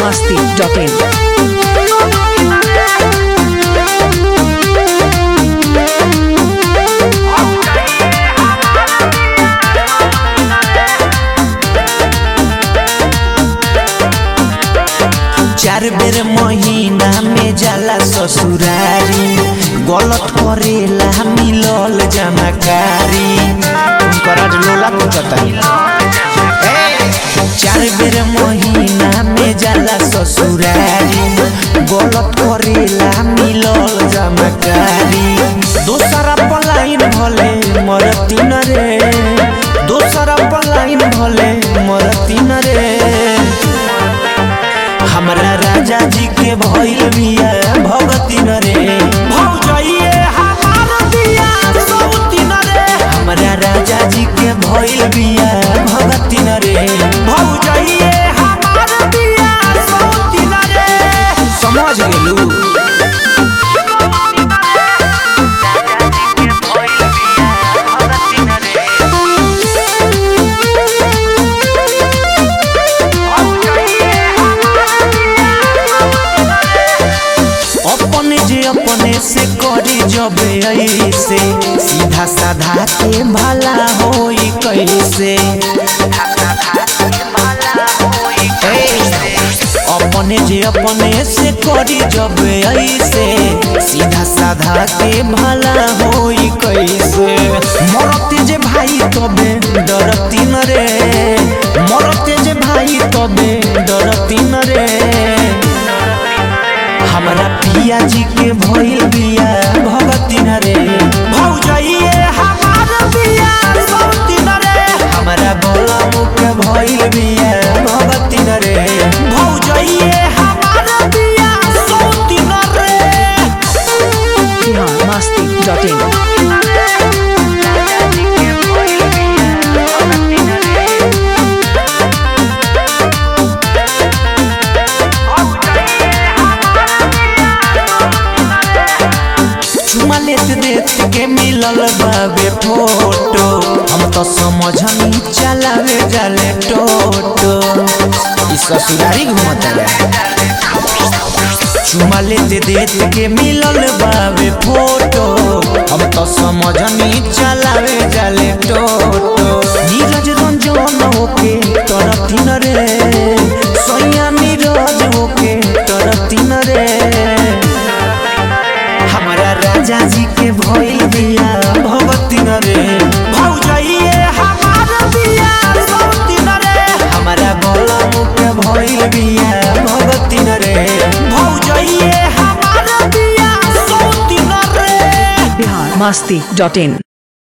biharmasti.in चार बेर महीना में जाला ससुरारी गलत करेला मिलल जमाकारी तुमकरा लोला को बताई चार बेर महीना में जाला ससुरारी गलत करेला मिलल जमाकारी दोसरा पलाइन भले मरती न रे दोसरा पलाइन भले मरती न रे हमरा राजा जी के भइल बिया भगती न रे भौजाइए हमार बिया सौती न रे हमरा राजा जी के भइल बिया भगती न रे भौजाइए हमार बिया सौती न रे समझ गेलू अपने जे अपने से करी जबे ऐसे सीधा साधा के भला होई कैसे अपने जे अपने से करी जबे ऐसे सीधा साधा के भला होई कैसे मरते जे भाई तबे डरती न रे मरते जे भाई तबे डरती न रे हमरा पिया जी के भइल बिया भगती न रे भौजाइए हमार बिया सौती न रे हमरा बोला मुके भइल बिया भगती न रे भौजाइए हमार बिया सौती न रे biharmasti.in चुमा लेत देत के मिलल बाबे फोटो हम तो समझनी चलावे जाले टोटो ई ससुरारी घूमता चुमा लेते देत के मिलल बाबे फोटो हम तो समझनी चलावे जाले टोटो नीरज रंजन होके तरती न रे सैया नीरज होके तरती न रे हमारा राजा जी के भइल बिया भगती न रे भौजाइए हमार बिया सौती न रे हमारा बोला मुके भइल बिया भगती न रे भौजाइए हमार बिया सौती न रे biharmasti.in